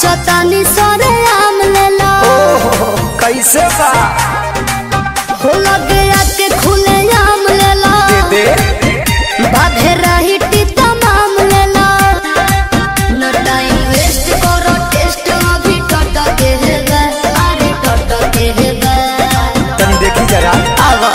सोचतानी सरे आम लेला ओहो कैसे बा हो लगे आके खुले आम लेला दे बाधे रही टीता माम लेला न टाइम वेस्ट करो टेस्ट अभी टट के है गा अरे टट के है गा तनी देखी जरा आवा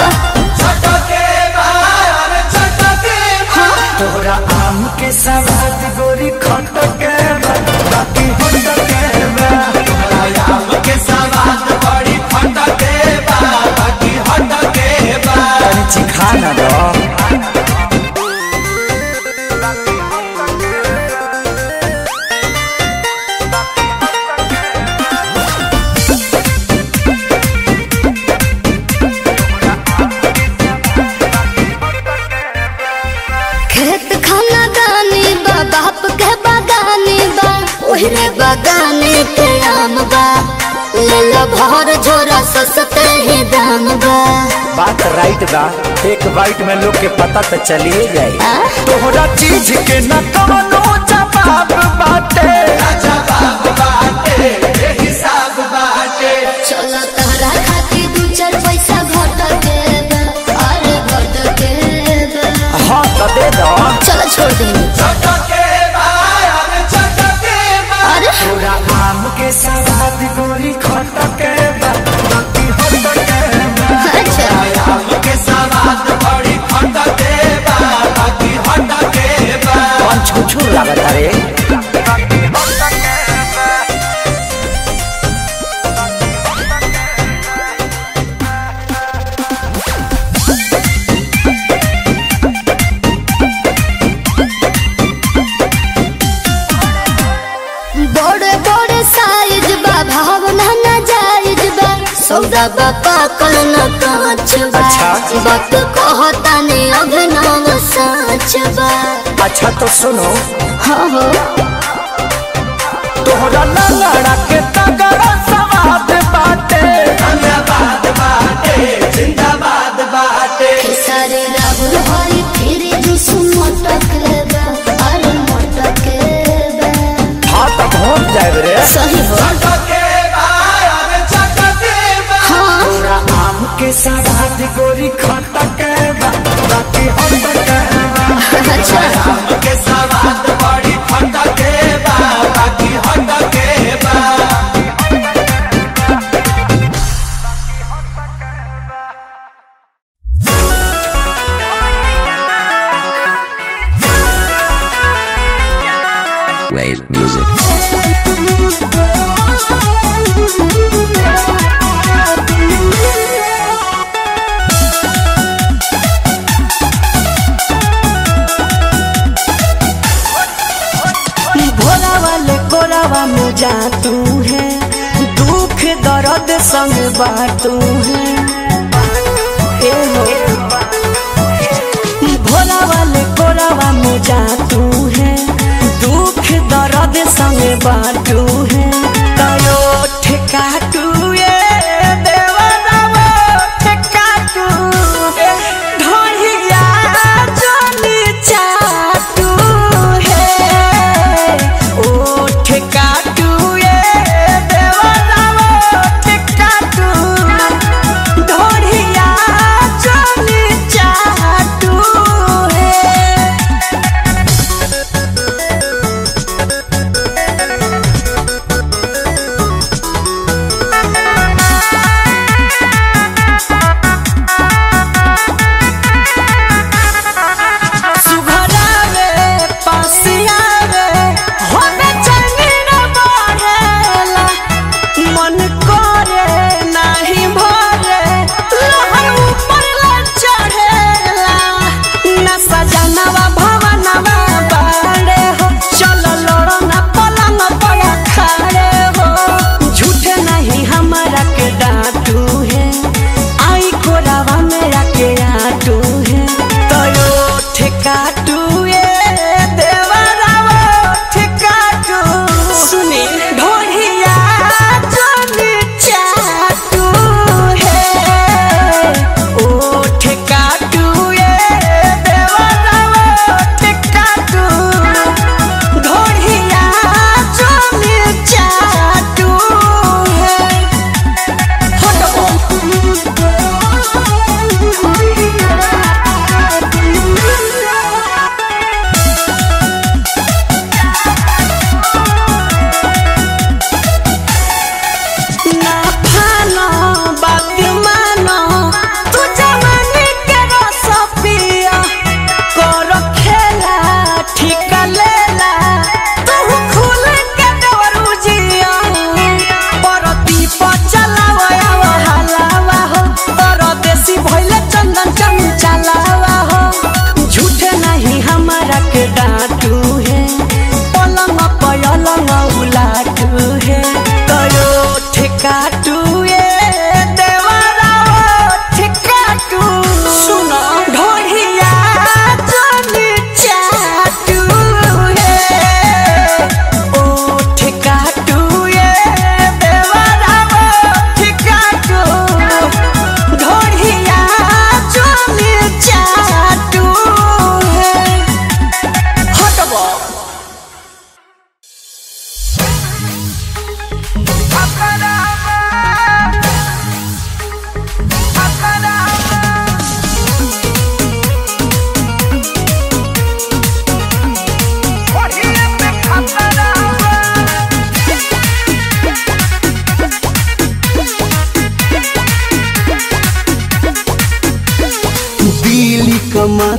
तोरा आम के सवाद गोरी खट के बा, बाकी हट के बा। तनी चिखा ना दो खेत खाना दानी बा बाप के बागानी बा ओहरे बागाने के आम बा लेला भर झोरा सस्ते ही दाम बा बात राइट बा एक बाइट में लोग के पता तो चलिए जाए आ? तोहरा चीज के न कवनो जवाब बाटे चलो तहरा खातिर दू चार पैसा घट के बा अरे घट के बा हाँ तो दे दो चलो छोड़ दे अरे तोरा आम के सवाद गोरी खट के बा, बाकी हट के बा। अच्छा कौन छुछुर लागत रे बड़े बड़े साइज बा भावना ना जायज बा सौदा बा पाकल न कांच बा अच्छा। बात कहता ने अभिनव सच बा अच्छा तो सुनो हाँ हो तोहरा लंगड़ा के तगड़ा सवाद बाटे सारे राहुल हरी फिर जुस मटक बा अरे मटक बा हाँ तो पहुँच जाए रे सही हो हाँ तोरा आम के सवाद गोरी खट के बा, बाकी हट के बा। अच्छा Wave music. भोला वाले कोरावा में जा तू है दुख दर्द संग बाटू है ए हो भोला वाले कोरावा में जा तू है दुख दर्द संग बाटू है कयो ठेका तू ये देवरावा ठेका तू ढोलिया जनी चाटू है ओ ठेका तू ये देवरावा ठेका तू ढोलिया जनी चाटू है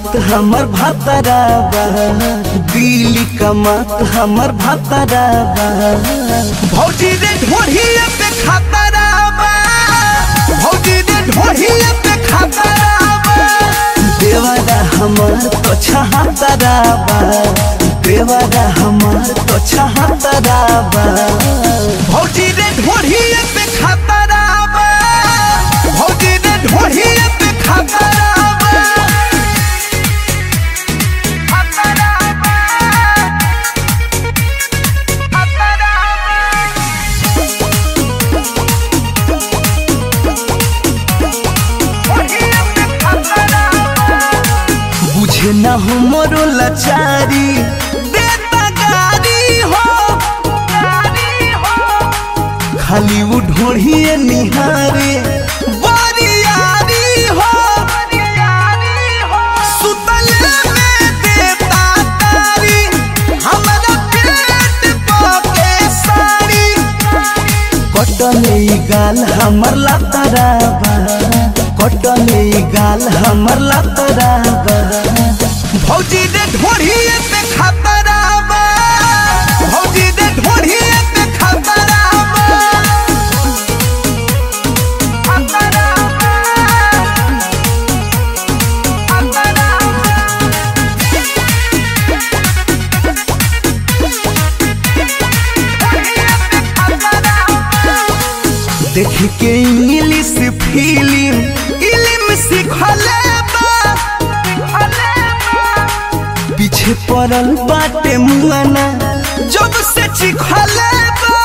बात हमर भतराबा दिल्ली कमात हमर भतराबा भौजी रे ढोढ़िया पे खतराबा भौजी रे ढोढ़िया पे खतराबा देवरा हमर तो छहतराबा देवरा हमर तो छहतराबा भौजी रे ढोढ़िया पे खतराबा भौजी रे ढोढ़िया पे खतराबा खतराबा बुझे न हो मोरो लाचारी देता गारी हो खाली वो ढोढ़िए निहारे बरियारी हो सुतले में देता तारी हमरा पेट पके साड़ी कटले ई गाल हमर लतराबा कटले ई गाल हमर लतराबा भौजी रे ढोढ़िए पे खतराबा भौजी रे ढोढ़िए पे खतराबा खतराबा देख के इंग्लिश फिल्म इलिम सिखले बा पीछे पड़ल बाटे मुआना जब से चिखले बा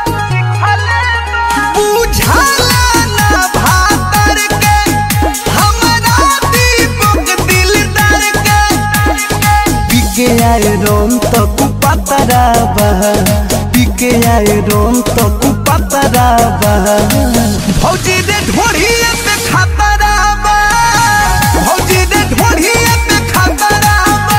बुझाला ना भातर के हमरा दीपक दिलदार के पीके आए रोम तो कुपतराबा पीके आए रोम तो कुपतराबा भौजी रे ढोढ़िए पे खतराबा भौजी रे ढोढ़िए पे खतराबा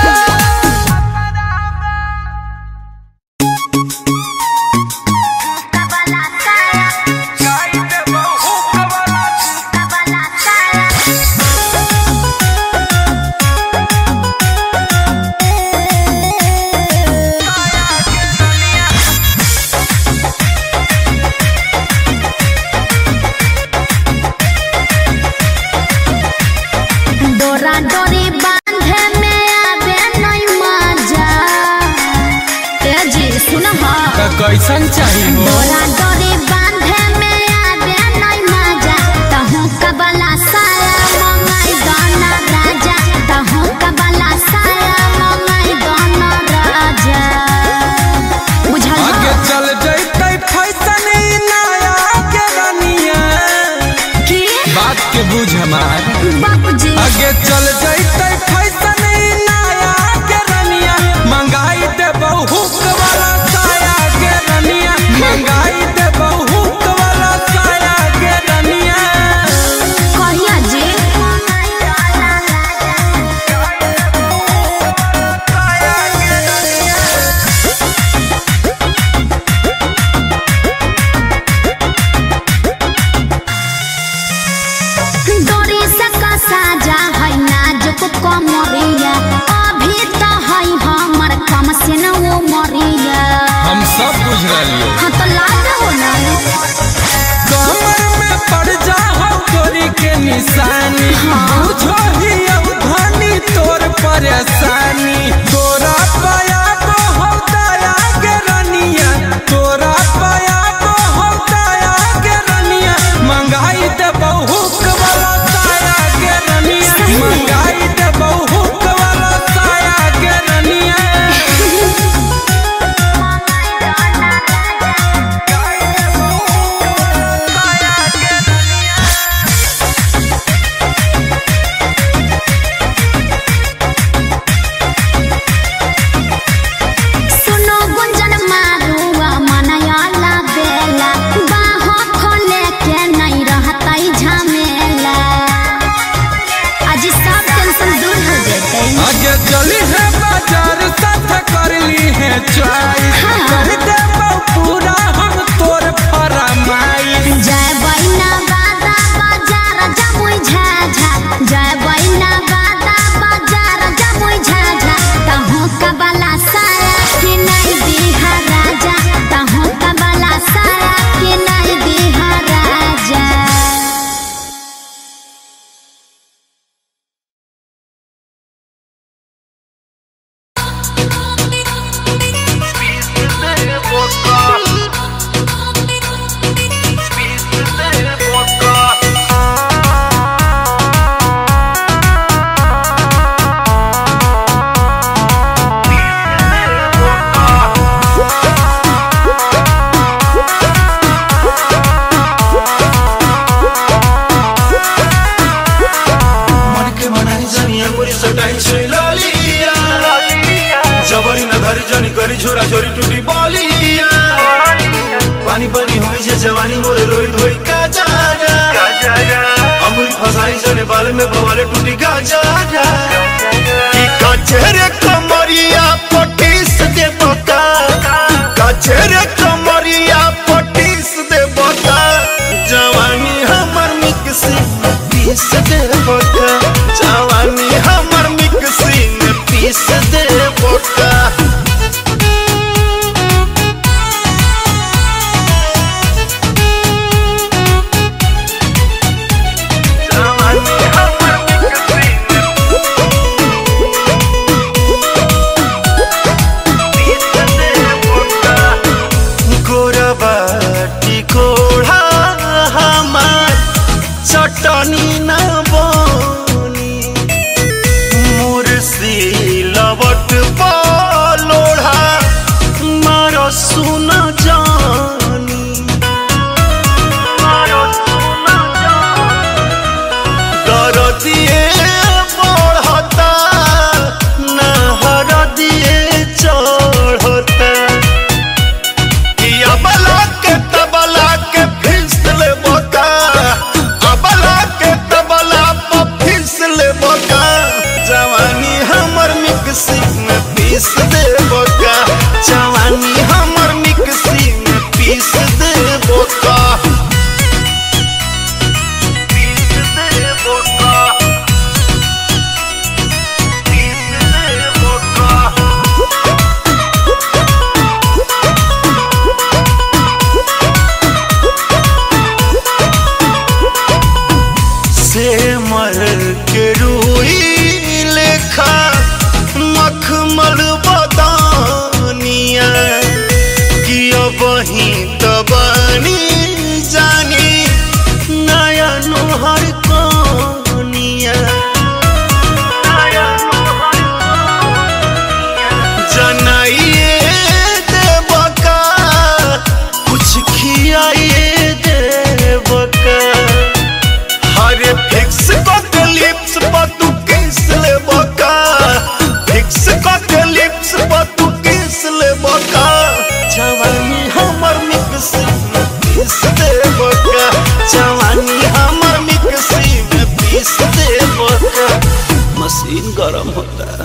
जवानी मोरे रोई ढोई का जागा अमूल फसाई जने बाल में बवाले टूटी का जागा कि कचरे कमरिया पटीस दे बता कचरे कमरिया पटीस दे बता जवानी हमर मिक्सी में पीस दे बता जवानी हमर मिक्सी में पीस दे बता गोरबाटी कोढ़ा हमार चटनी न बनी मुर्सी लवट लोढ़ा मार सुन जानी दर दिए बढ़ता नहर दिए चढ़ता किया बला के तबला के फिसल बोका अबला के तबला पर फिसल बोका जवानी हमर मिक्सी में पीस दे बोका जवानी हमर मिक्सी में पीस दे बोका पीस दे बोका पीस दे बोका से मर के रूई लेखा मखमल बदानिया कि वही तबानी जानी नया नोहर कनिया जनाइए देवका कुछ खियाइए देवका हरे फिक्स के लिप्स पर तू किस ले बका फिक्स के लिप्स पर तू किस ले बका जवानी हमर मिक्सी में पीस दे बका जवानी हमर मिक्सी में पीस दे बका मशीन गरम होता है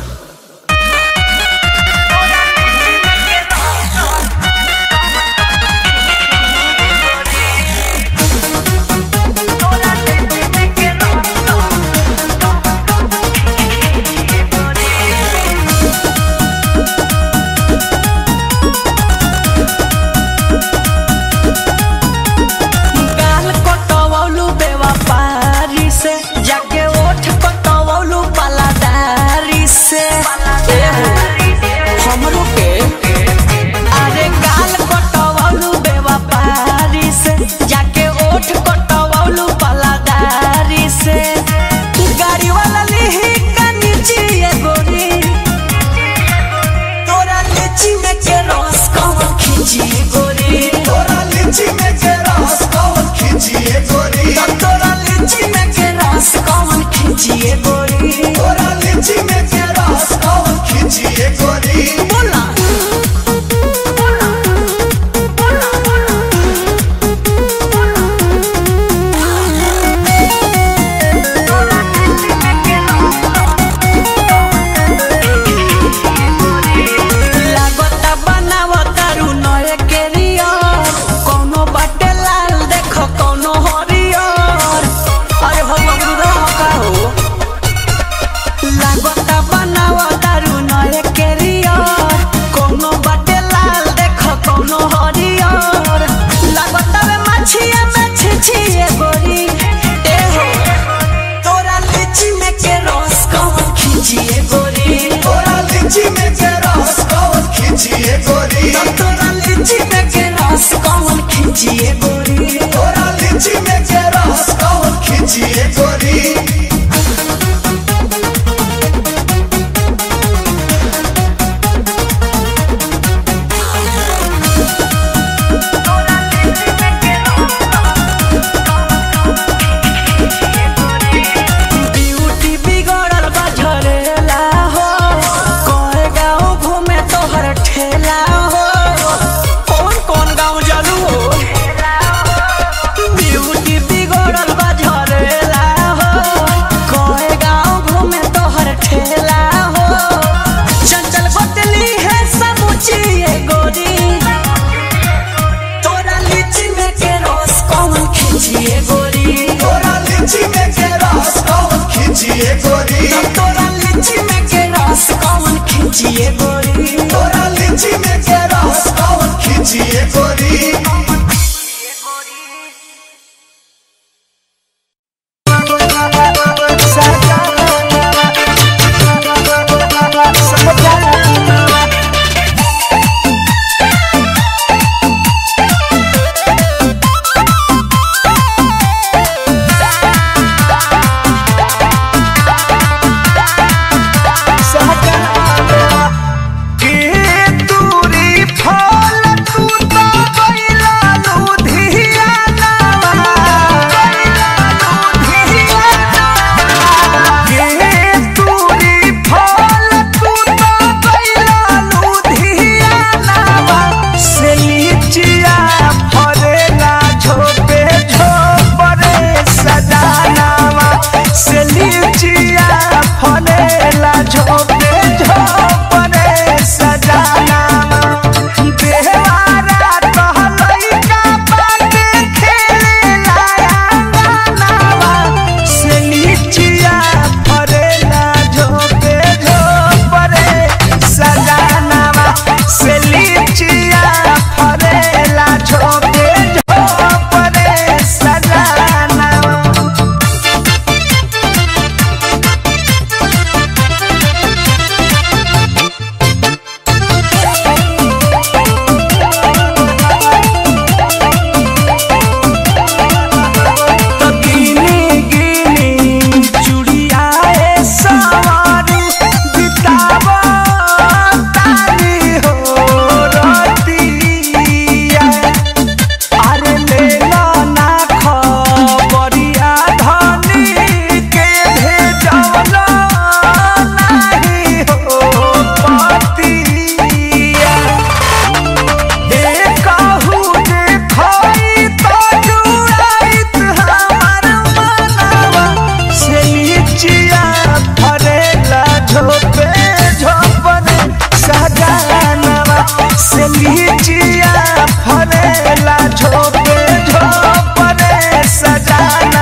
गाल कटवौलू बेवफारी से जाके ओठ कटवौलू पलादारी से खींचिए गोरी तोरा लीची में के रस कौन खींचिए गोरी के दूरी फल तू तो गइला लुधियाना गइला लुधियाना के दूरी फल तू तो गइला लुधियाना से लीचिया फरेला झोपे झोपरे सजानावा से लीचिया फरेला झोपे झोपरे सजानावा देवारा कहलैका बाटे खेलेला अंगनावा से लीचिया फरेला झोपे झोपरे सजानावा से लीचिया फरेला झोपे झोपरे सजानावा तो गिनी गिनी चूड़िया ए सवारू बितावा तारी हो रतिया अरे ले लो ना खबरिया धनी के भेजलो नहीं हो पतिया एकहु देखई तो जुड़ाइत हमार मनवा से लीचिया फरेला झोपे झोपने सजानवा से लीचिया फरेला झोपे झोपने सजानवा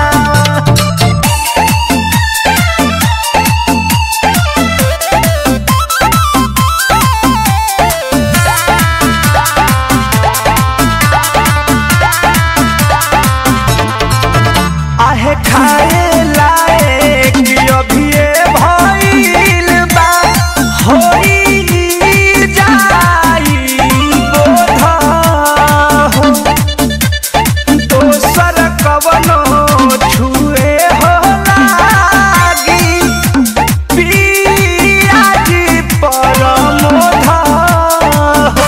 आहे खाए लायक अभिये भइल बा होई जाई बोध हो दोसर कवनो छुए हो लागी पियाजी परमोध हो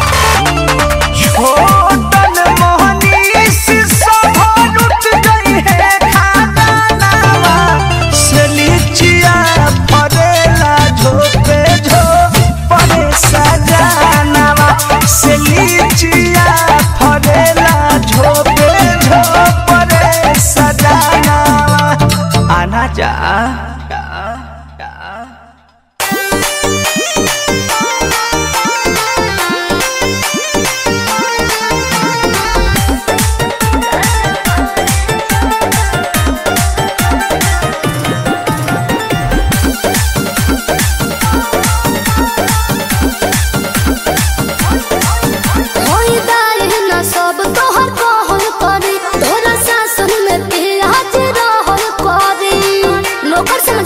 छोटन मोहनीश सभरुत गई है खाना नावा से लीचिया फरेला झोपे झोपरे सजानावा से लीचिया फरेला झोपे झोपरे सजानावा आना जा होई दाई न सब तोहर कहल करी तोरा सासन में पियाज रहल करी नौकर से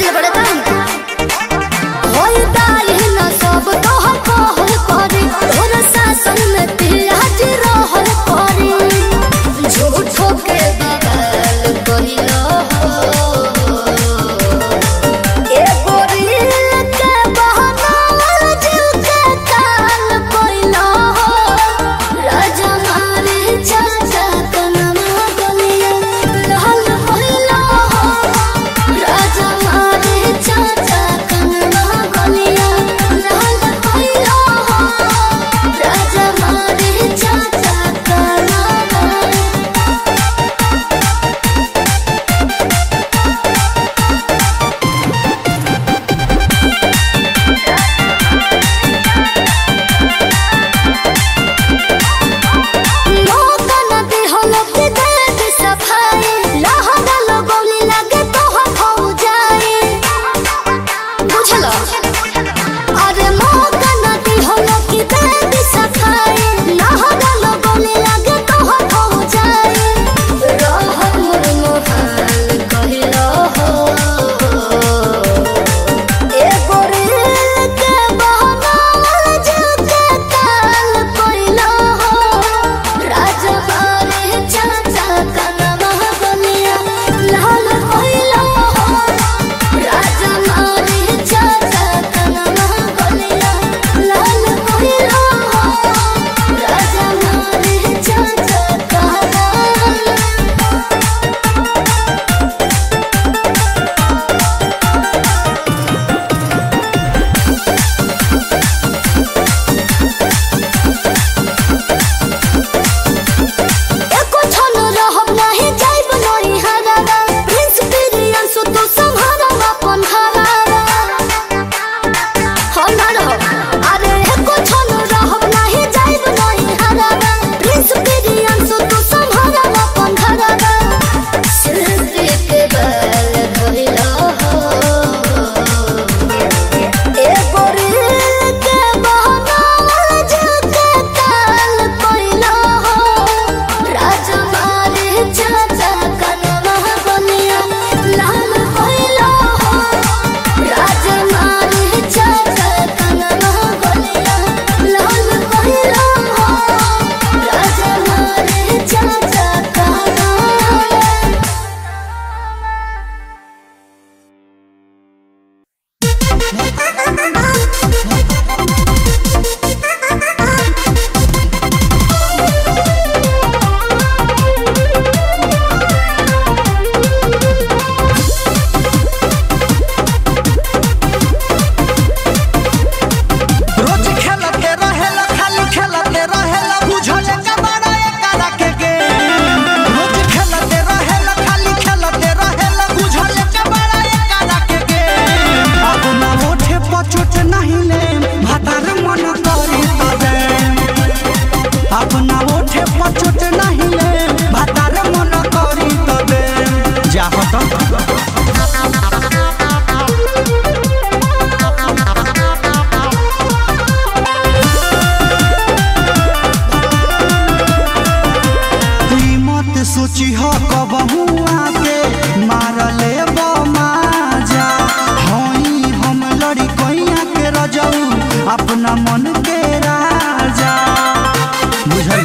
सोची हो कबहू आके मारले बमाजा हई हम लड़ी कैया के रजऊ अपना मन के राजा बुझल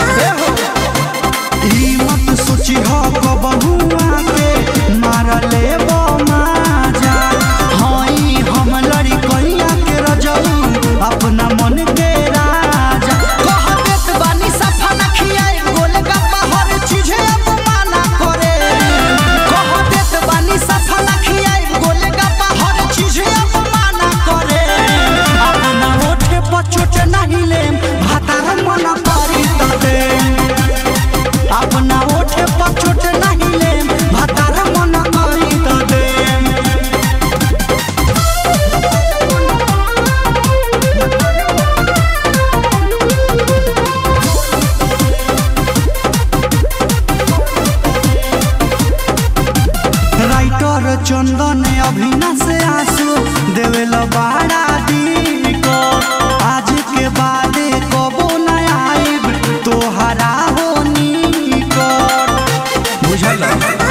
ई मत सोची हो कबहू आके मारले बमाजा हई हम लड़ी कैया के रजऊ अपना मन के राजा कह देत बानी सफा न खियाई गोलगप्पा हर चीजे अपमाना करे कह देत बानी सफा न खियाई गोलगप्पा हर चीजे अपमाना करे अपना ओठे पर चोट नहीं लेम भातार मन करी त देम अपना ओठे पर चोट नहीं लेम भातार मन करी त देम राइटर चंदन अभिना से आंसू देवेल बाड़ा दी को आज के बाद कबो न आइब तोहरा होनी को बुझल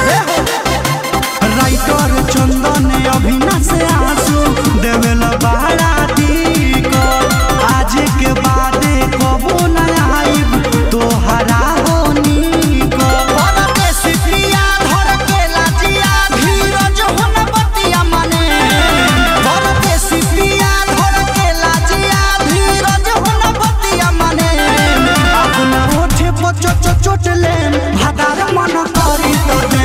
राइटर चंदन अभिना से आंसू देवेल बाड़ा दी को आज के बाद कबो न आइब तोहरा होनी को परदेसी प्रिया धर के लाजिया धीरज हुन बतिया मने परदेसी प्रिया धर के लाजिया धीरज हुन बतिया मने अपना ओठे पर चोट चोट ले भादार मन करी तो दे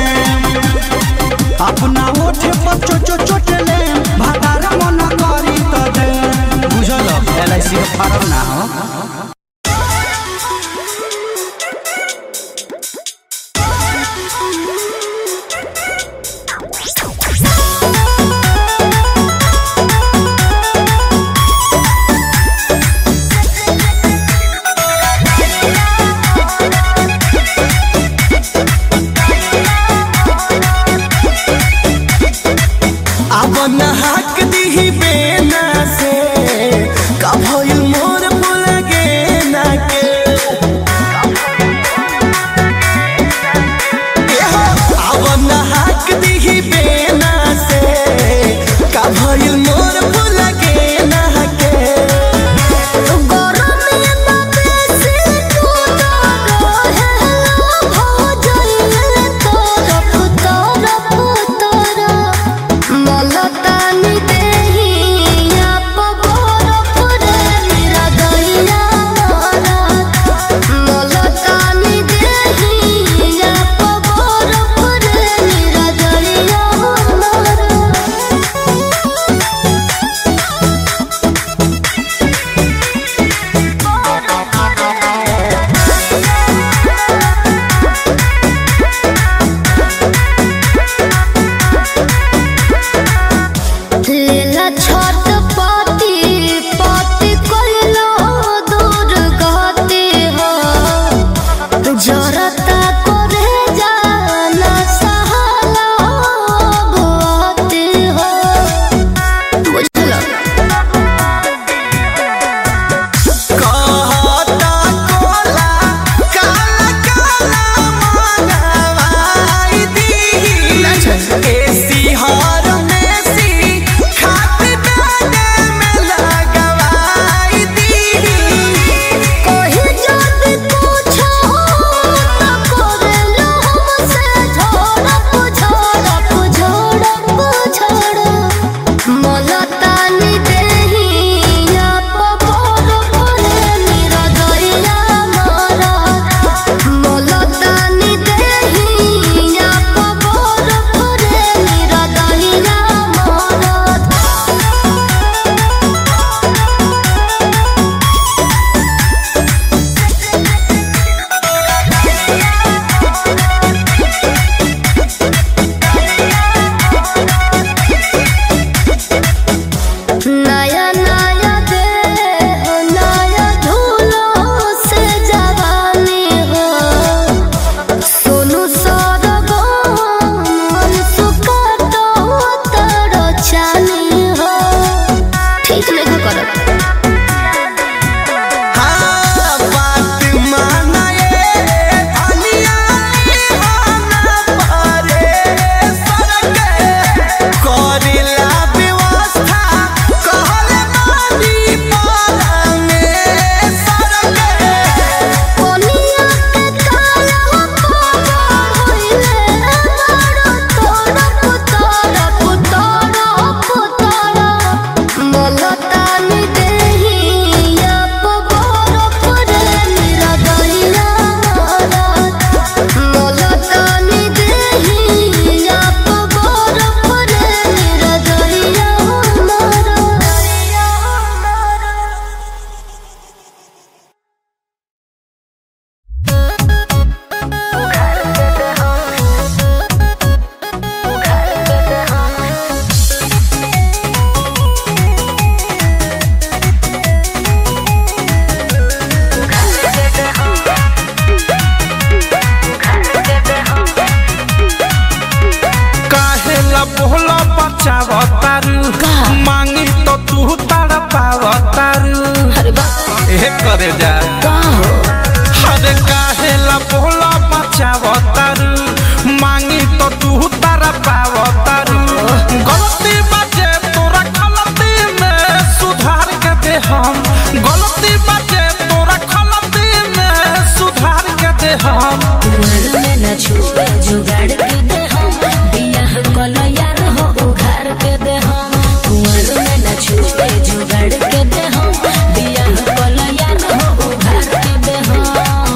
पावतारू अरे बाप ए करे जा का हो अरे काहेला बोला बचावतारू मांगी तो तू तारा पावतारू गलती बाजे तोरा गलती में सुधार के दे हम गलती बाजे तोरा गलती में सुधार के दे हम कुंवर में न छुए जुगाड़ के दे हम बियाह कल यार हो उघार के दे हम कुंवर में न छुए जुगाड़ के दे हम बियाह कल यार हो उघार के दे हम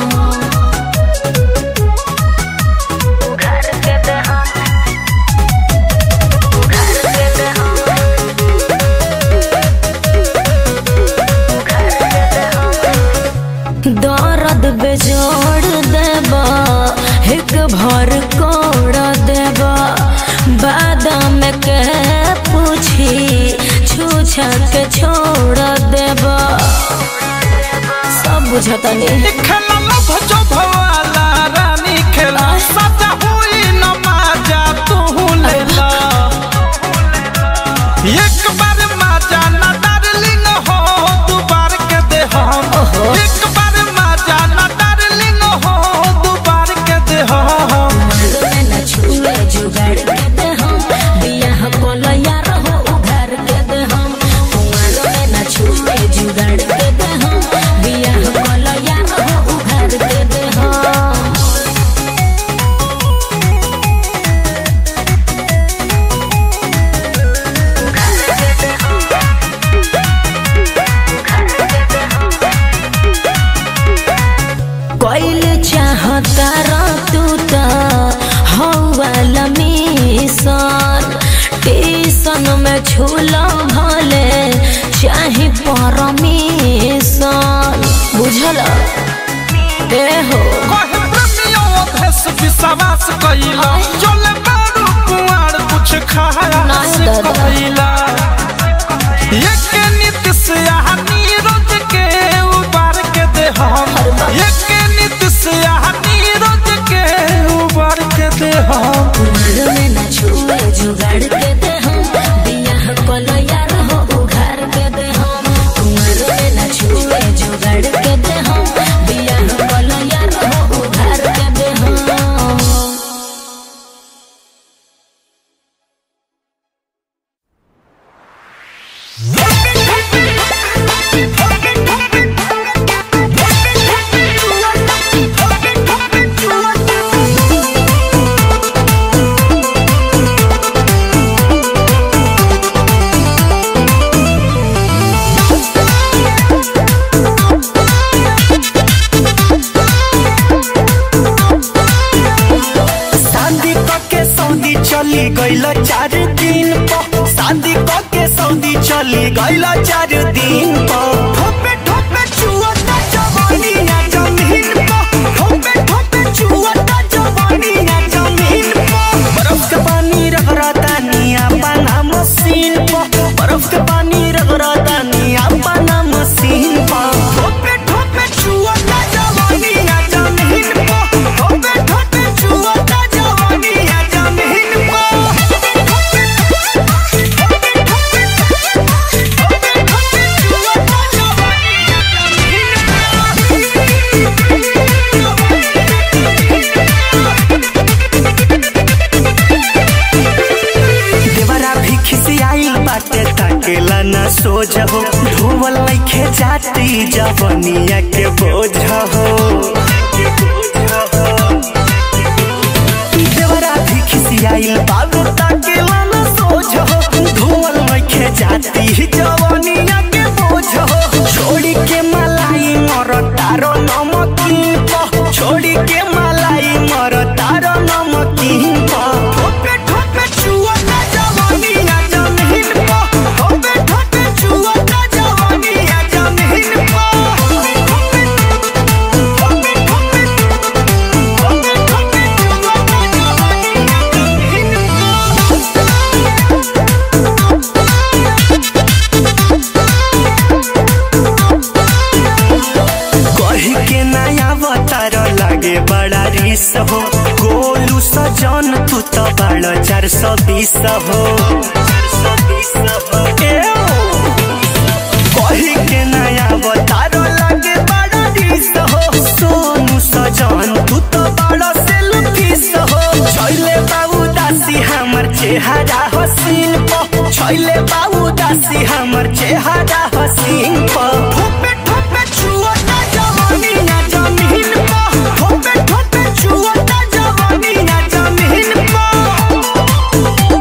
उघार के दे हम उघार के दे हम उघार के दे हम दर्द बेजोड़ देबा एक भर कोड़ देबा बादाम के पूछी छूछा के छोड़ देबा सब बुझता नहीं खेला लभ जो भवाला रानी खेला सजा हुई नमाजा तू लेला एक बार माजा ना डार्लिंग हो दू बार के दे हम एक बार माजा ना डार्लिंग हो दू बार के दे हम में न छुए जुगाड़ के दे हम बियाह कोल यार हो उघार के दे हम कुंवर में न छुए जुगाड़ के दे हम बियाह कोल यार हो उघार के दे हम कोइल चाहता रा तू त हौवाला मिशन टीसन में झूला भले चाहे परमिशन बुझल ए हो कहे प्रेमियों अभेस विश्वास कइला चले बारू कुआर कुछ खाया नहीं से दादा। कइला एक नीति से यहाँ नीरज के उबार के दे हम एक नीति से यहाँ नीरज के उबार के दे हम कुमार में न छुए जुगाड़ के दे हम बियाह कल यार हो उघार के दे हम कुमार में न छुए जुगाड़ के दे हम बियाह कल यार हो उघार के दे हम शादी के सऊदी चली गईल चार दिन पर शादी के सऊदी चली गईल चार दिन पर ठोपे ठोपे चुअता जवानी ना जमीन पर ठोपे ठोपे चुअता जवानी ना जमीन पर बर्फ के पानी रगड़ता निया पाना मशीन पर बर्फ के पानी रगड़ता निया पाना मशीन पर ठोपे ठोपे चुअता जवानी ना जमीन पर ठोपे ठोपे चुअता जवानी ना जमीन देवरा भी खिसियाइल बाटे ताकेला न सोझ हो धोवल लइखे जाती जवनिया के बोझ हो देवरा भी खिसियाइल बाबू ताकेला न सोझ हो धोवल लइखे जाती जवनिया के बोझ हो छोड़ी के मलाई मर तारो नमकीन प छोड़ी के मलाई मर तारो नमकीन प ठोपे ठोपे चुअता जवानी ना जमीन प ठोपे ठोपे चुअता जवानी ना जमीन प ठोपे ठोपे ठोपे ठोपे ठोपे ठोपे चुअता जवानी ना जमीन कही के नया अवतार लागे बड़ा रिस हो गोलू सजन तू तो बड़ा चार सौ बीस हो ए ओ। बड़ा सेल्फिश हो छैले बाबू दासी हमर चेहरा हसीन प छैले बाबू दासी हमर चेहरा हसीन प ठोपे ठोपे छुआ ना जवानी ना जमीन प ठोपे ठोपे छुआ ना जवानी ना जमीन प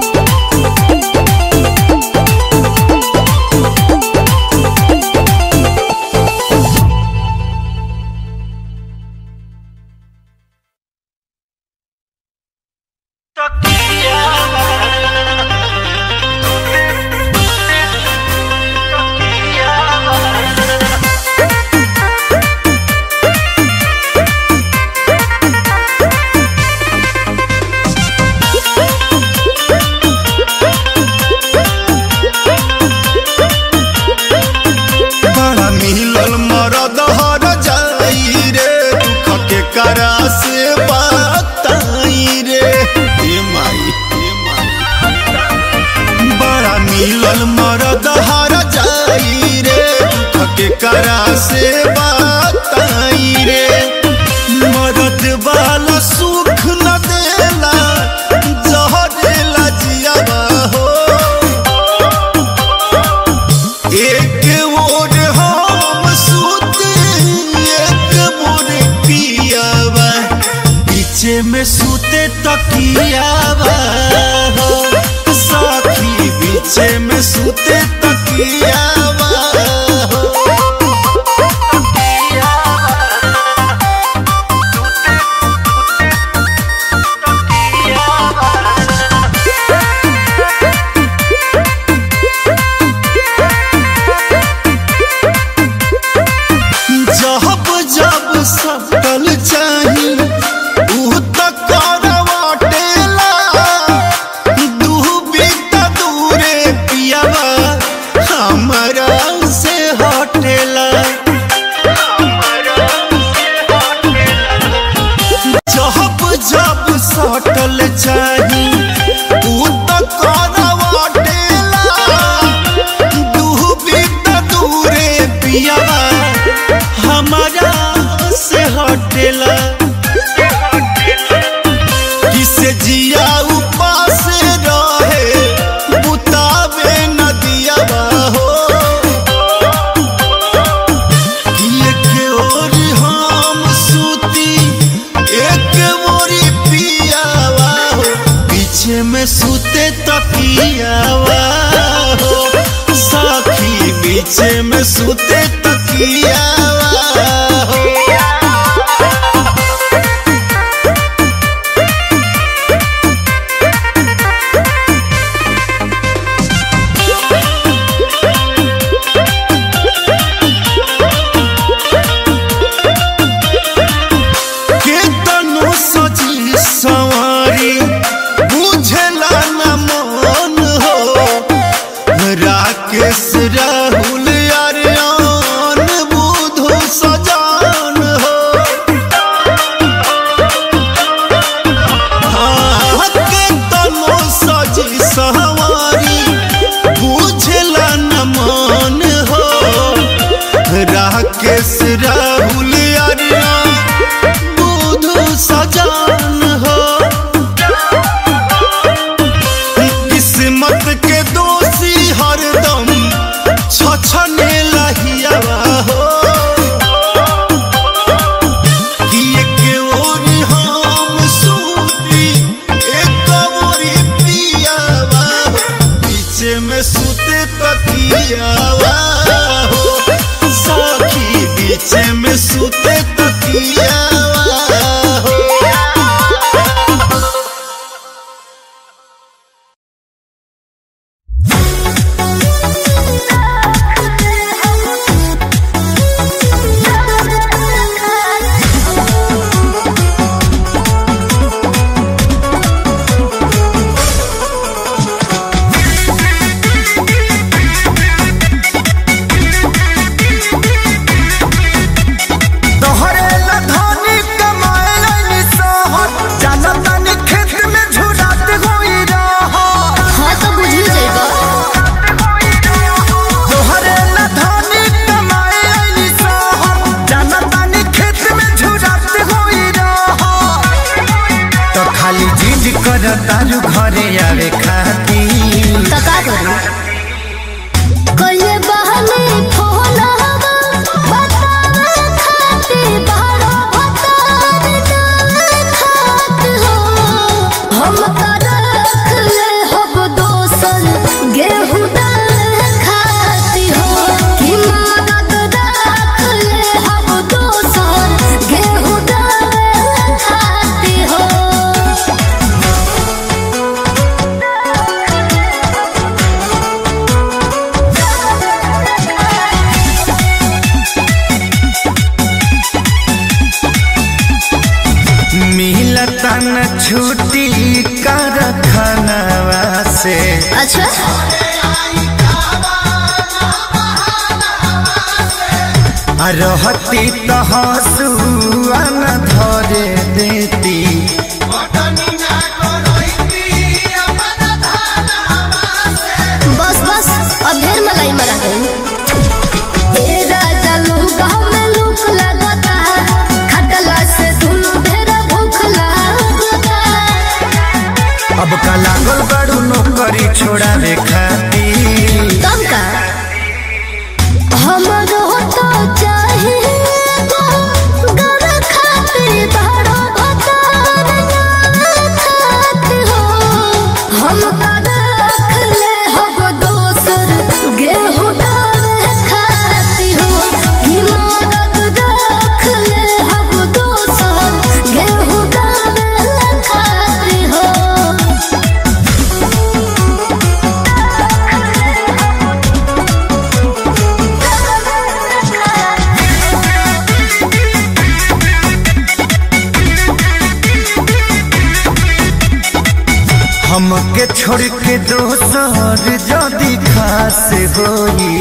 बड़ा मिलल मरद हर जाई रे दुख के करा से बताई रे हे माई हे माई बड़ा मिलल मरद हर जाई रे दुख के करा से बताई रे मरद वाला सुख न देला जहरेला जियावा हो एक ओर हम सूते एक मोर पियावा पीछे में सूते तकियावा हो साथी पीछे में सूते तकियावा हो जब जब सकल चाही ऊ त करवाटेला दूबी त दूरे पियावा हमरा से हटेला जब जब सटल चाही ऊ त करवाटेला दूबी त दूरे पियावा हमारा से हटेला किसे जिया उपास रहे बुतावे नदिया हो एक ओर हम सूती एक मोरी पियावा हो पीछे में सूते तकियावा हो साखी पीछे में सूते तकियावा हो केतनो सजी सवारी बुझला न मन हो राकेश राहुल अरियान बुधो खाली जिद कर तारू घरे आवे खाती तो का करूं कइले बहने फोन हवा बतावे खाती बारो भतार ना खात हो हम का रख ले हब दोसन गेहूं दाल खाती हो कि मदद रख ले हब दोसन गेहूं दाल खाती हो मिलता न छुट्टी कर खनवा से अच्छा आ रहती तो हंसुआ न धरे देती बस बस अब ढेर मलाई मरा गई ए राजा लूका में लूक लगता खटला से दुनु ढेर भूख लगता अब का लागल बड़ू नौकरी छोड़ावे खाती तब का हमरो तो चाहिए गर खाते बड़ो भतार खात हो हम का रख ले हब दोसर गेहूं दाल खाती हो कि मदद रख ले हब दोसर गेहूं दाल खाती हो हमके छोड़ के दोसर जदी खास होई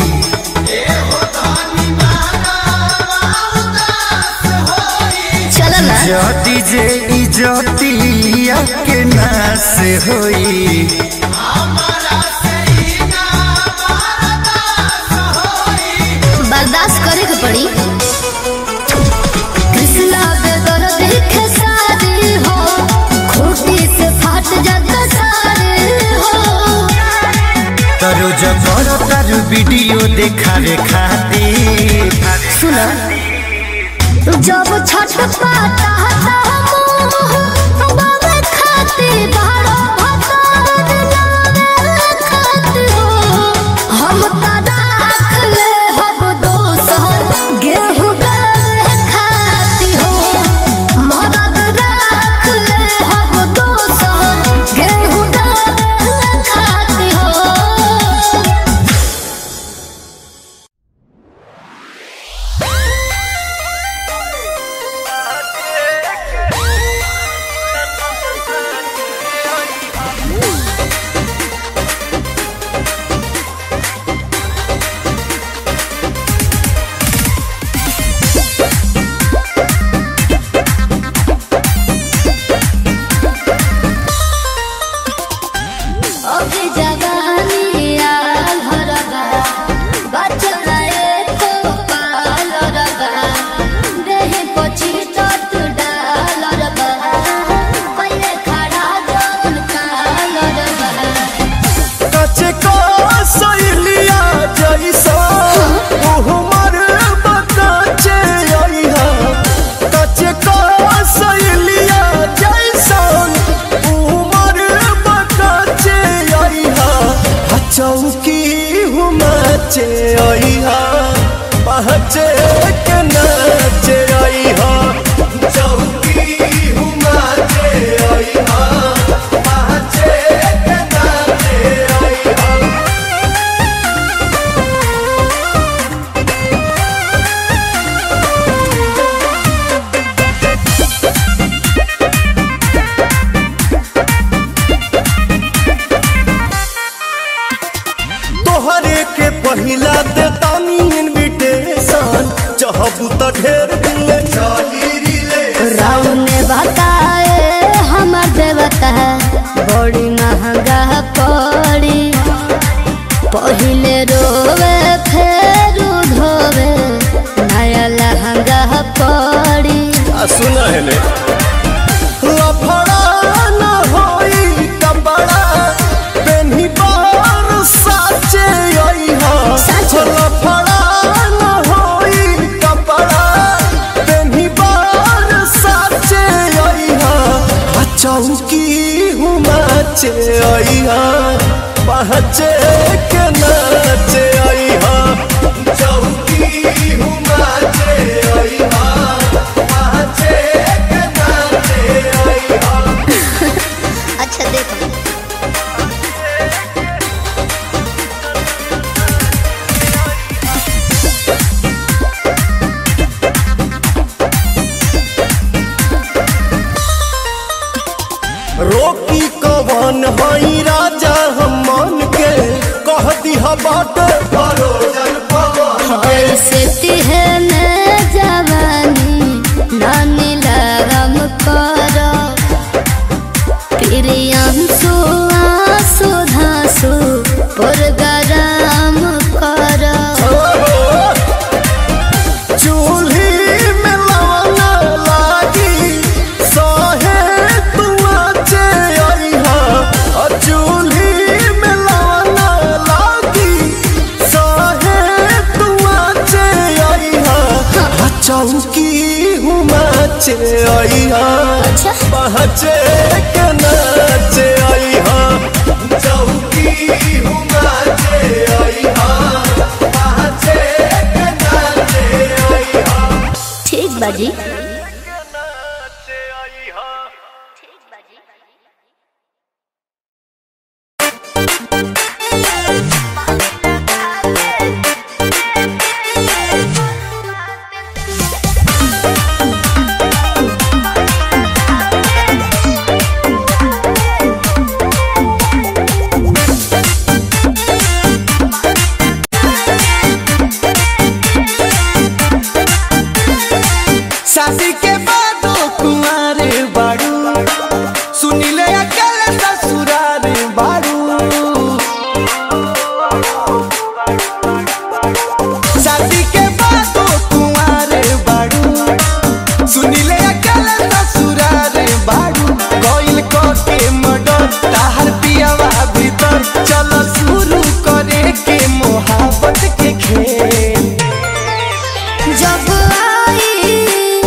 चल ना जदी जे इजतिया के नास होई बर्दाश्त करे के पड़ी कृष्णा बेदर देखे सारे हो खूटी से फाट जाता सारे हो तरो जबर तारू वीडियो देखावे खातिर सुनो जब छठ पाता बाबे खाते बारो भतार लावे खाते हो हम का राख ले हब दोसर गेहूं गावे खाती हो मदद राख ले हब दोसर गेहूं गावे खाती हो अभी जवानी आल हरबा बचल एको पाल रबा देहि पछि तत डाल रबा पहिले खड़ा जौन काल रबा कचे को सैलिया जैसा उहमर बकाचे आइहा कचे को सैलिया जैसा उहमर बकाचे आइहा चौकी हुमाचे आइहा पहचे के नाचे आइहा चौकी हुमाचे आइहा पहचे के नाचे आइहा तोहरे के पहिला देतानी इनविटेशन चाहबू त ढेर दिन ले चली रिले राम ने बताए हमर देवता बड़ी महंगा पड़ी पहिले रोवे फेर धोवे नया लहंगा पड़ी आ सुना है ले लफड़ा न चौकी हुमाचे अइहा पहचे के नाचे अइहा चौकी हुमाचे अइहा पहचे के नाचे अइहा अच्छा देखो रोकी कवन हई राजा हम मन के कह दिहा बाट परोजन पवन ऐसे तिहने जवानी नानी लगम करो प्रियांशु आंसू धांसू पुरगराम करो चूल्ही में लवना लागी सहे तुआचे अइहा अ चूल्ही में लवना लागी सहे तुआचे अइहा अ चौकी हुमाचे अइहा अच्छा पहचे के नाचे अइहा चौकी हुमाचे अइहा पहचे के नाचे अइहा ठीक बाजी शादी के बादो कुंवारे बाड़ू सुनिले अकेले ससुरारे बाड़ू शादी के बादो कुंवारे बाड़ू सुनिले अकेले ससुरारे बाड़ू कोइल को के मडर ताहर पियावा भीतर चल शुरू करे के मोहब्बत के खेल जब आई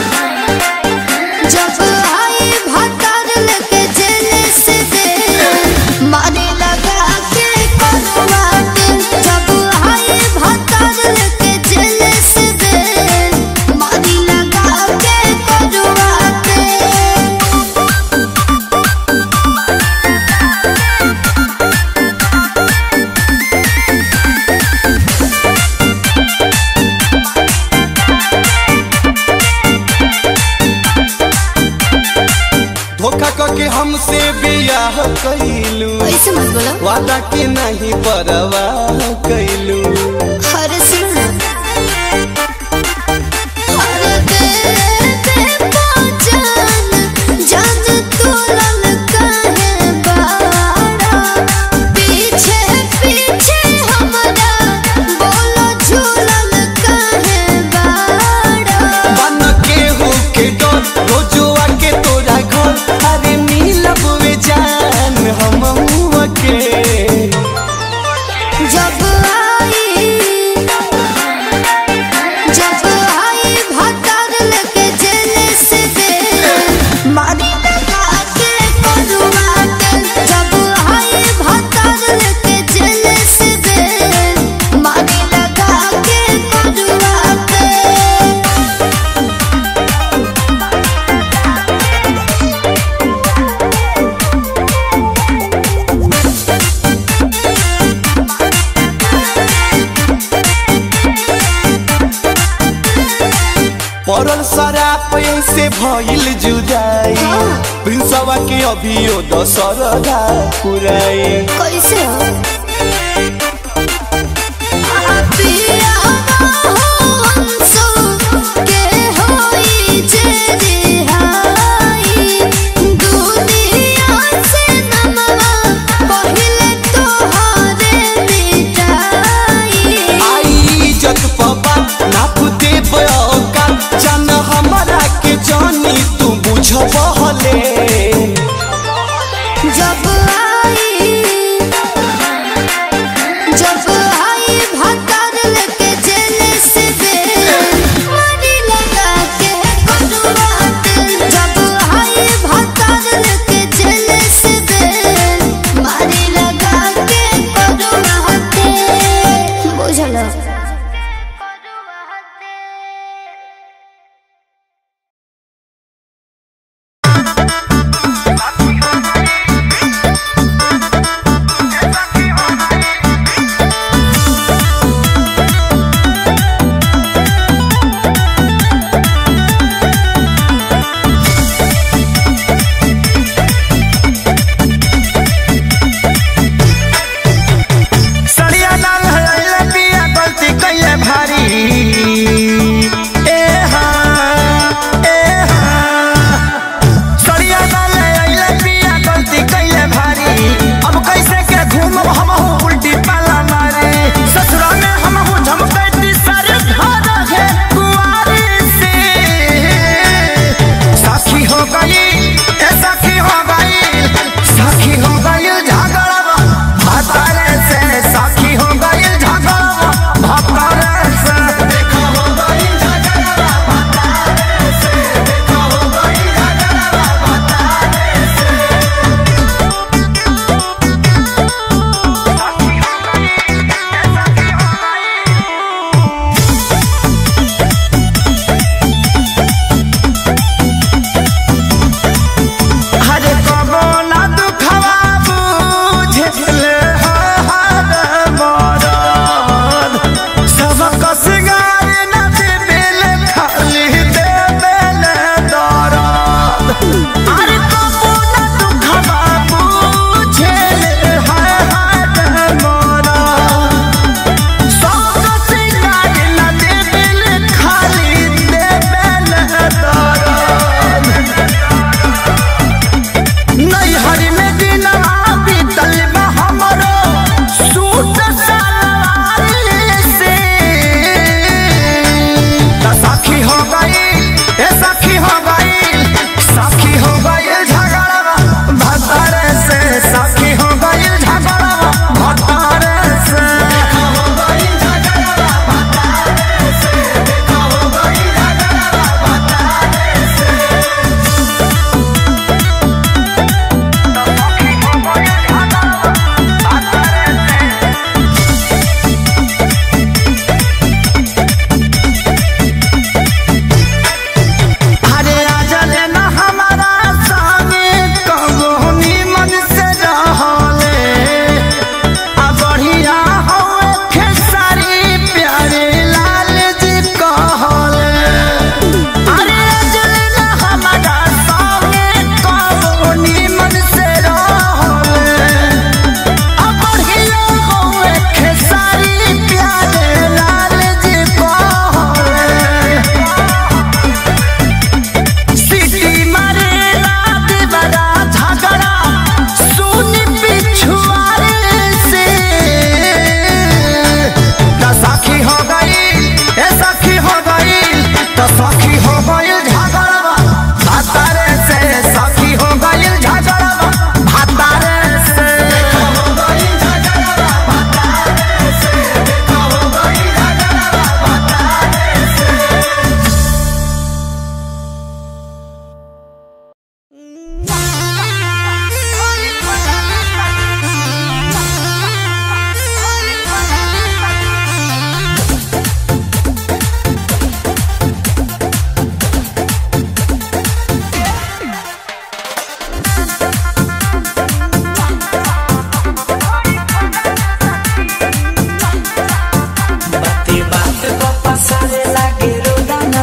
जब आई भतर लेके जेल से दे मारे लगा के करवाट जब आई भतर लेके जेल से दे मारे लगा के करवाट धोखा करके हमसे बियाह कैलू ऐसे मत बोलो वादा के नहीं परवाह कैलू हर सुन हर बेबे पहचान जान तू लल काहे बाड़ा पीछे पीछे हमरा बोलो झूलल काहे बाड़ा बन के हो के डर रोजुआ के तोरा घर अरे मिलब वे जान हम के जब आई जब आई भतर लेके जेल से दे मारी लगा के करवाट जब आई भतर लेके जेल से दे मारी लगा के करवाट पड़ल शराब से भइल जुदाई प्रिंसवा के अभियो दशरदा पुराई कैसे हो पिया हंसो के होई जे रिहाई दुनिया से नमवा पहिले तोहरे मिटाई आई इज्जत पबा नाप दे बयोका जान हमरा के जानी तू बुझबहले जब आई जब आई भतर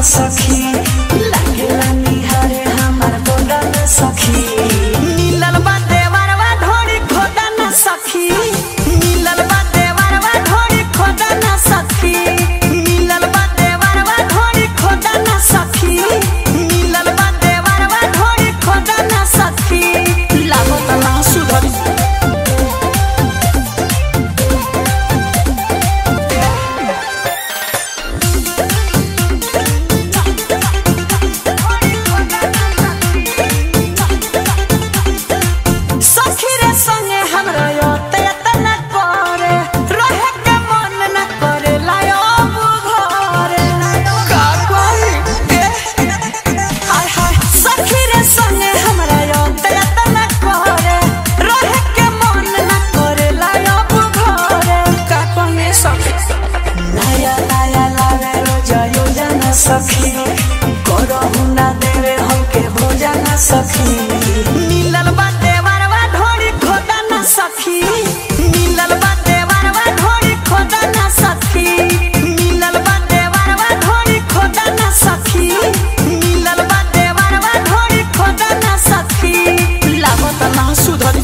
सखी लागेला निहारे हमार गोदा न सखी मिलल बा देवरवा ढोरी खोदा न सखी मिलल बा देवरवा ढोरी खोदा न सखी मिलल बा देवरवा ढोरी खोदा न सखी मिलल बा देवरवा ढोरी खोदा न सखी लागो तना सुधरी सखी रे संगे हमरा योते तना करे रहे के मन न करे लायो घरे का कोई ए हाय हाय सखी रे संगे हमरा योते तना करे रहे के मन न करे लायो घरे का कोई सखी नया नया लावे रोज योजना सखी करहु ना देवे हमके भोजन सखी मिलल बा देवरवा ढोरी खोदा ना सखी मिलल बा देवरवा ढोरी खोदा ना सखी मिलल बा देवरवा ढोरी खोदा ना सखी मिलल बा देवरवा ढोरी खोदा ना सखी लागत ना सुधरी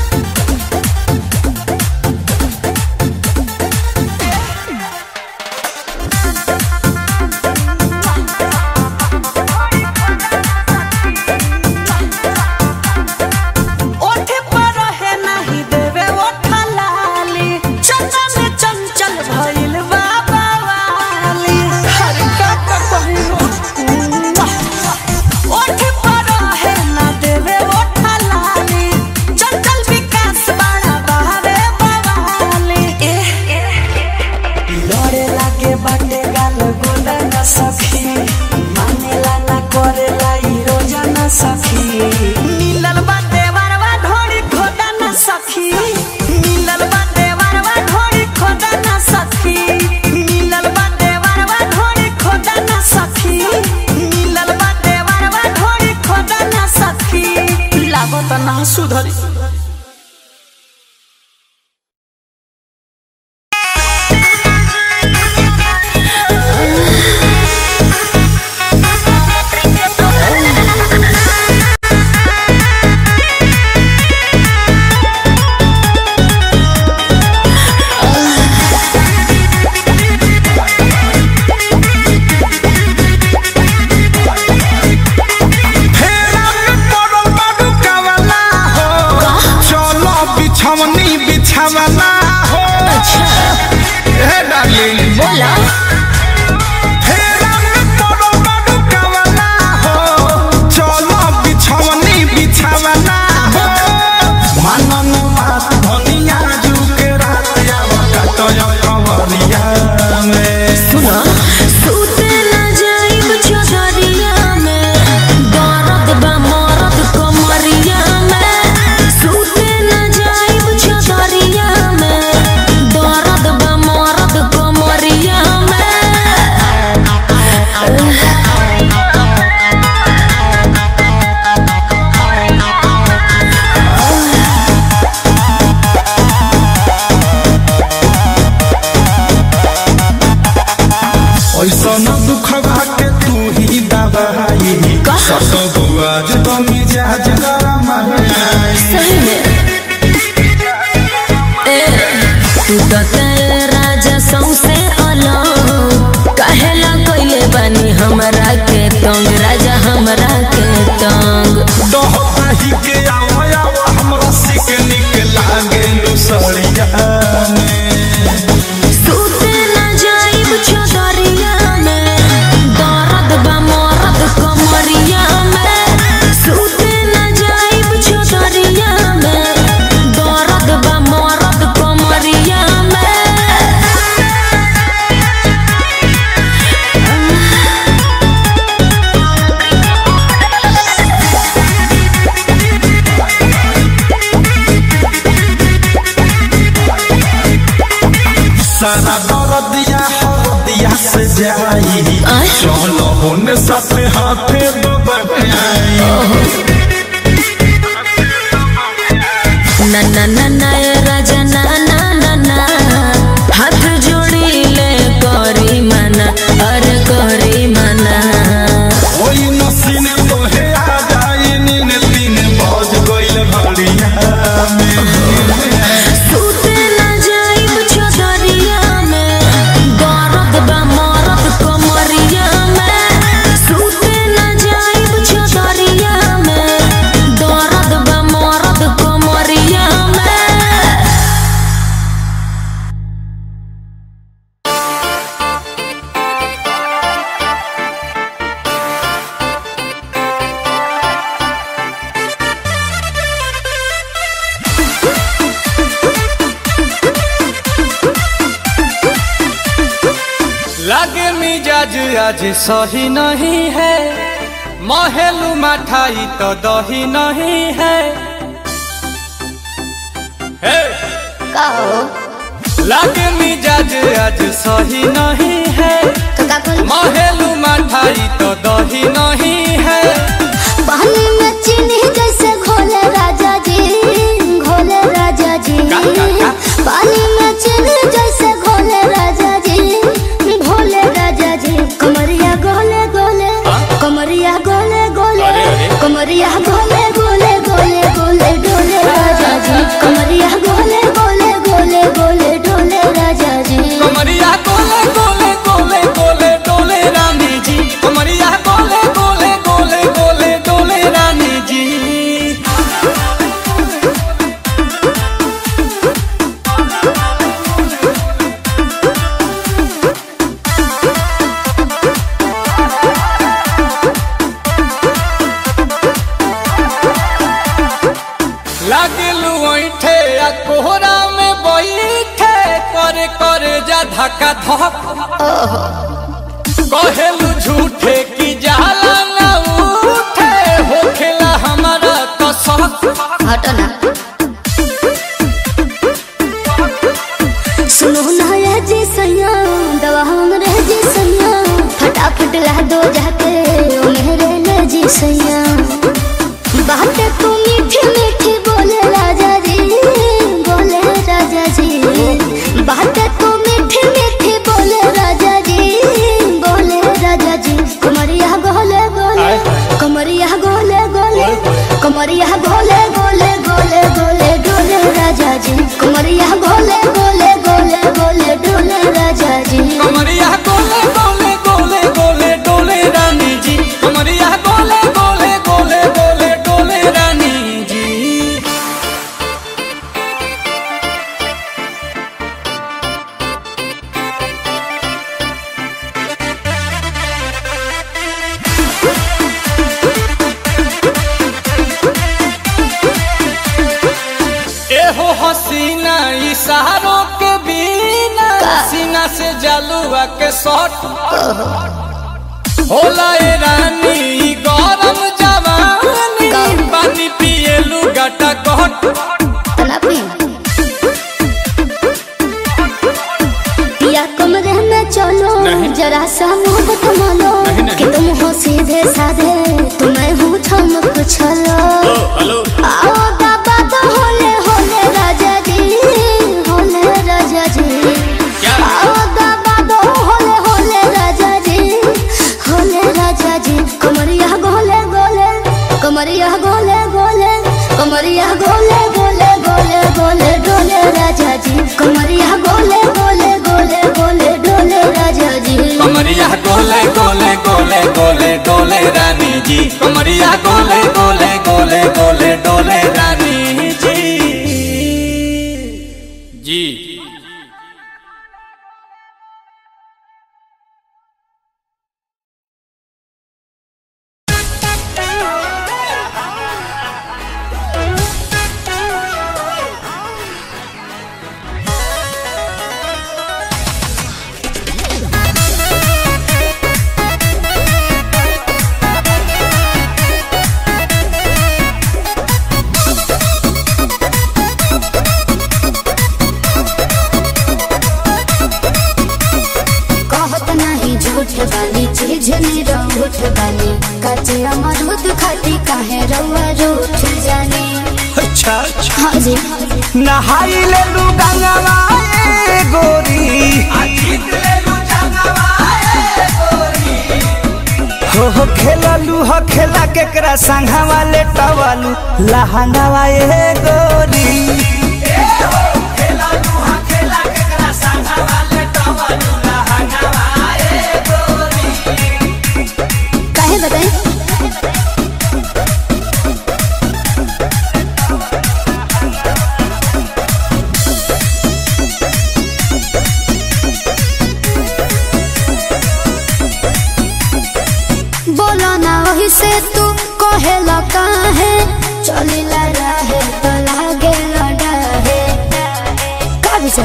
ओठे पर है नाही देवे ओठा लाली चंचल चंचल भइल बाबा वाली हर का का कहिलो ओठे पर है ना देवे ओठा लाली चंचल विकास बड़ा बहावे बवाली लड़े लागे बाटे गाल गोला न सखी मानेला ना करेला ई रोजा न सखी मिलल बाटे वरवा ढोरी खोदा न सखी मिलल बाटे वरवा ढोरी खोदा न सखी मिलल बाटे वरवा ढोरी खोदा न सखी मिलल बाटे वरवा ढोरी खोदा न सखी लागत ना सुधरी फेरा में पड़ल बाडू कावला हो चलो बिछवनी बिछावला हो हे डार्लिंग बोला फेरा में पड़ल बाडू कावला हो चलो बिछवनी बिछावला हो मनन बात धनिया जुके रात आवता तो कवरिया में सुना सूते न जाइब चौधरिया में दर्द बा मरद कमरिया में सूते न जाइब चौधरिया में दर्द बा मरद कमरिया में ऐसन दुख के तू ही दबाई सत बुआज तो मिजाज गरम आई सही में ए तू तो तेरे राजा सौसे अलग कहेला कइले बानी हमरा के तंग राजा हमरा के तंग दहताही के आवा आवा हमरा सिक निक लागे लुसड़िया में सूते न जाइब चौधरिया में दर्द बा मरद कमरिया में सूते न जाइब चौधरिया में दर्द बा मरद कमरिया में सारा दर्दिया हरदिया से जाई आय। चलो होने साथे हाथे बबई ना ना ना ना ए राजा ना ना ना ना हाथ जोड़ी ले करी मना अरे करी मना में सूते ना जाइब चदरिया में दर्द बा मरद कमरिया में सूते ना जाइब चदरिया में दर्द बा मरद कमरिया में लागे मिजाज आज सही नहीं है महलू मठाई तो दही नहीं है हे! लागे मिजाज आज सही नहीं है महलू मठाई तो दही नहीं है पानी में चीनी जैसे घोले राजा जी घोले राजा जी का, का, का? पानी में चीनी जैसे घोले राजा जी घोले राजा जी कमरिया गोले गोले कमरिया गोले गोले अरे, अरे। कमरिया गोले गोले गोले गोले डोले राजा जी कमरिया गोले गोले गोले गोले डोले राजा जी कमरिया गोले गोले गोले गोले डोले रानी जी कमरिया गोले गोले गोले गोले डोले रानी जी लागलू ऐठे आ कोहरा में बैठे करे करे जा धक्का धक कहेलू झूठे की जाला ना उठे होखेला हमारा कसक हटना सुनो ना ये जी सैया दवा हमरे जी सैया फटाफट ला दो जाके ओ मेरे ले जी सैया बातें तू मीठी मीठी बोले राजा जी बोले राजा जी बातें तू मीठी मीठी बोले राजा जी बोले राजा जी कमरिया गोले गोले कमरिया गोले गोले कमरिया गोले गोले गोले गोले डोले राजा जी कमरिया गोले गोले गोले गोले डोले राजा जी कमरिया गोले गोले गोले गोले डोले रानी जी कमरिया गोले गोले गोले गोले डोले रानी जी एहो हसीना इशारों के बिना सीना से जलुआ के शॉट होला ए रानी ई गरम जवानी पानी पिए लुगाटा कहट तलापी या कमरे में चलो जरा सा मोहब्बत मानो कि तुम हो सीधे साधे तुम्हें हूँ चमक छलो आओ बाबा तो होले होले राजा जी होले राजा जी आओ बाबा तो होले होले राजा जी होले राजा जी कमरिया गोले गोले कमरिया गोले गोले कमरिया गोले गोले गोले गोले डोले राजा जी कमरिया गोले गोले गोले गोले डोले राजा जी कमरिया गोले गोले गोले गोले डोले रानी जी कमरिया गोले गोले गोले गोले डोले रानी जी जी कहत नहीं झूठ बानी चीज नहीं रूठ बानी कचे अमरूद खाती काहे रउआ रूठ जानी अच्छा अच्छा हाँ जी नहाई ले लू गंगवा ए गोरी हो हो खेललू हो खेला केकरा संघवा ले टवालू लहंगावा ए गोरी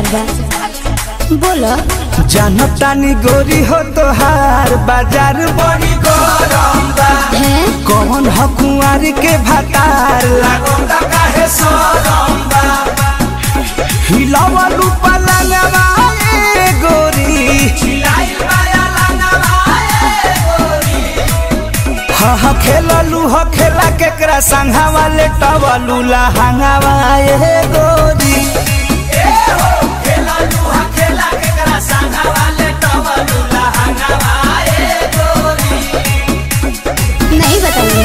बा बोलो जानतानी गोरी हो तोहार बाजार बड़ी गरम बा है कौन ह कुंवारी के भातार लागोता काहे सरम बा हिलावलू पलंगवा ए गोरी हिलाइल बाया लंगवा ए गोरी हा हा खेललू ह खेला केकरा संघावा ले टवलू लहंगावा ए गोरी ए हो खेललू ह खेला केकरा संघावा ले टवलू लहंगावा ए गोरी नहीं बताइए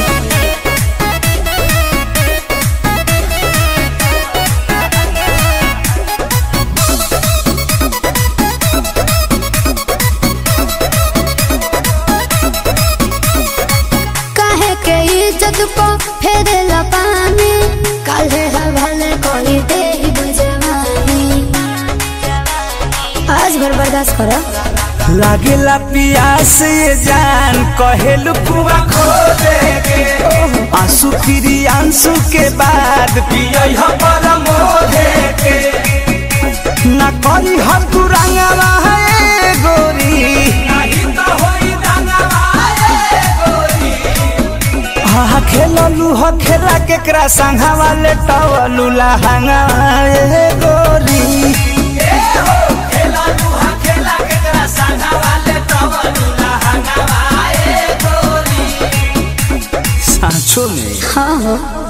काहे के इज्जत को फेरेला पानी काहे हवाले कोई दे बुझवानी आज भर बर्दाश्त करो लागेला पियास ये जान कहेलू कुआ खो देगे आंसू फिरी आंसू के बाद पियई ह पर मोधे के ना करी हर तू रंगवा है गोरी नहीं तो होई रंगवा है गोरी हा खेललू ह खेला केकरा संघा वाले टवलू लहंगा ए गोरी ए हो खेललू ह खेला केकरा संघा वाले टवलू लहंगा ए गोरी सांचो में हाँ हो